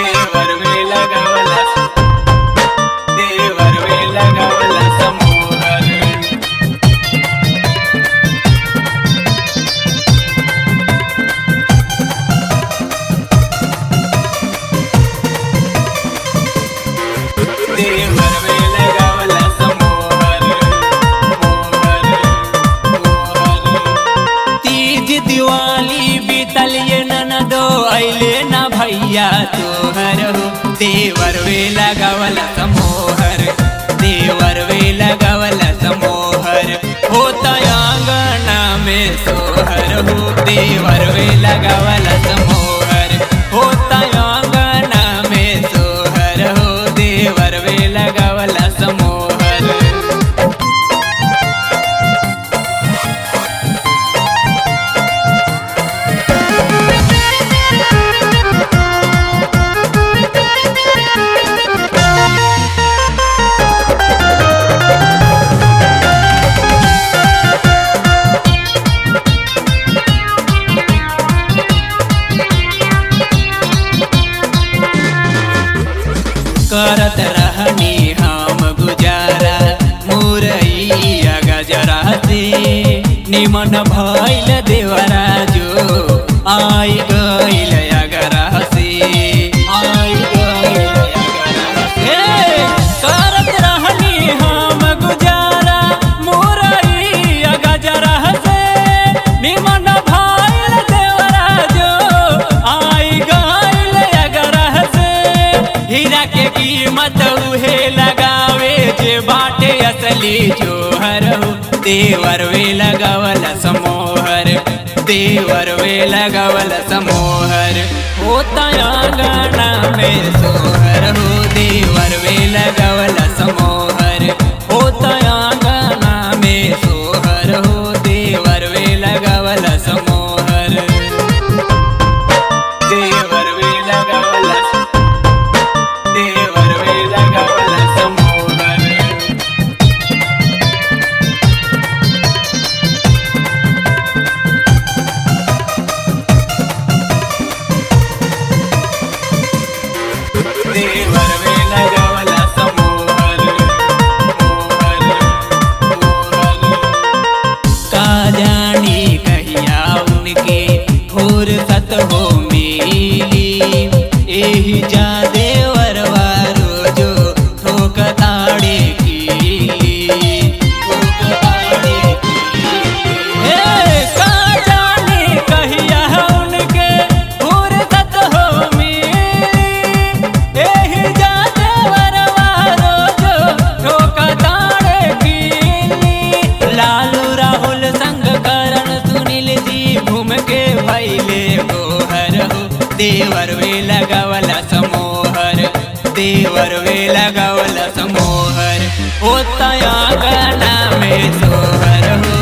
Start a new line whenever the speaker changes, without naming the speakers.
देवर वेला गावला देवर वेला गावला समोहर देवर वेला गावला समोहर मोहर मोहर तीज दिवाली बीतल ये ननदो अइले ना भैया तोहर हो देवर वे लगावल समोहर देवर वे लगावल समोहर होता आंगना में सोहर हो देवर वे लगावल समोहर होता आंगना में सोहर हो देवर वे लगावल समोहर करत रहनी हम गुजारा मुरैया गजरा से निमन भैल देवरा जो आई गइल अगरा से आई गइल अगरा से करत रहनी हम गुजारा मुरैया गजरा से निमन भैल देवरा जो आई गइल अगरा से हीरा के कीमत उहे लगावे जे बाटे असली जोहर हो देवर वे लगावल समोहर देवर वे लगावल समोहर होता आंगना में सोहर हो देवर वे लगावल समोहर होता आंगना में सोहर हो देवर वे लगावल समोहर देवर वे लगावल देवर वेला गावला समोहर देवर वेला गावला समोहर मोहर मोहर का जानी कहिया उनके फुर्सत हो मिली एही जा देवरवा रोजो ठोक ताड़े की ठोक ताड़े की हे का जानी कहिया उनके फुर्सत हो मिली एही जा देवरवा रोजो ठोक ताड़े की लालू राहुल संग करण सुनील जी घूम के भैले गोहर हो देवर वे लगावला समोहर देवर वे लगावला समोहर होता आंगना में सोहर हो